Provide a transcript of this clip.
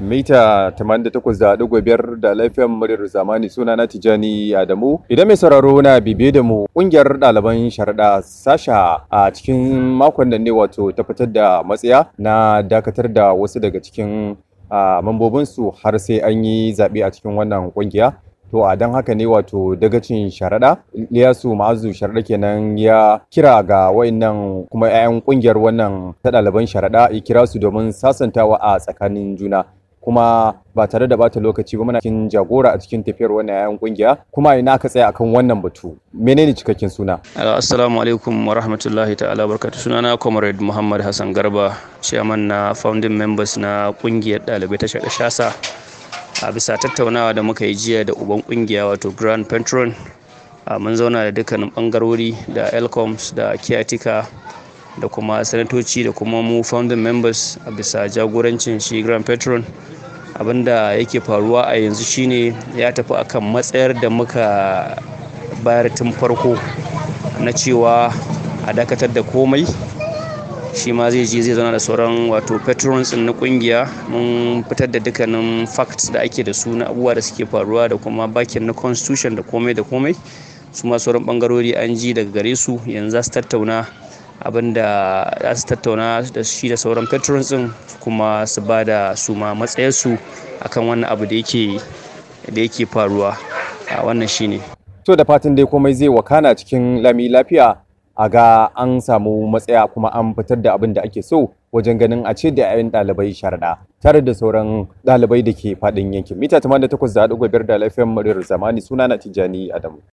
mita 88.5 da laifin muryar zamani suna na Tijani Adamu. Idan mai sauraro na bibiye da mu kungiyar ɗaliban sharaɗa sasha a cikin makon da ne wato ta fitar da matsaya na dakatar da wasu daga cikin mambobinsu har sai an yi zaɓe a cikin wannan kungiya. To a don haka ne wato dagacin sharaɗa Liyasu Ma'azu sharaɗa kenan ya kira ga wayannan kuma 'ya'yan ƙungiyar wannan ta ɗaliban sharaɗa ya kira su domin sasantawa a tsakanin juna. kuma ba tare da bata lokaci ba muna cikin jagora a cikin tafiyar wannan 'ya'yan ƙungiya kuma ina aka tsaya akan wannan batu menene cikakken suna assalamu alaikum wa rahmatullahi ta'ala barkatu sunana comrade muhammad hassan garba chairman na founding members na ƙungiyar ɗalibai ta shasa a bisa tattaunawa da muka yi jiya da uban kungiya wato grand patron mun zauna da dukkanin bangarori da elcoms da kiyatika da kuma sanatoci da kuma mu founding members a bisa jagorancin shi grand patron abinda yake faruwa a yanzu shine ya tafi akan matsayar da muka bayar tun farko na cewa a dakatar da komai shi ma zai je zai zauna da sauran wato patrons na kungiya mun fitar da dukkanin facts da ake da su na abubuwa da suke faruwa da kuma bakin na constitution da komai da komai su ma sauran bangarori an ji daga gare su yanzu za su tattauna abin da za su tattauna da shi da sauran patrons din kuma su ba da su ma matsayarsu akan wannan abu da yake da yake faruwa a wannan shine to da fatan dai komai zai wakana cikin lami lafiya a ga an samu matsaya kuma an fitar da abin da ake so wajen ganin a ce da 'ya'yan ɗalibai sharaɗa tare da sauran ɗalibai da ke faɗin yankin mita 88.5 da lafiyan muryar zamani suna na tijjani adamu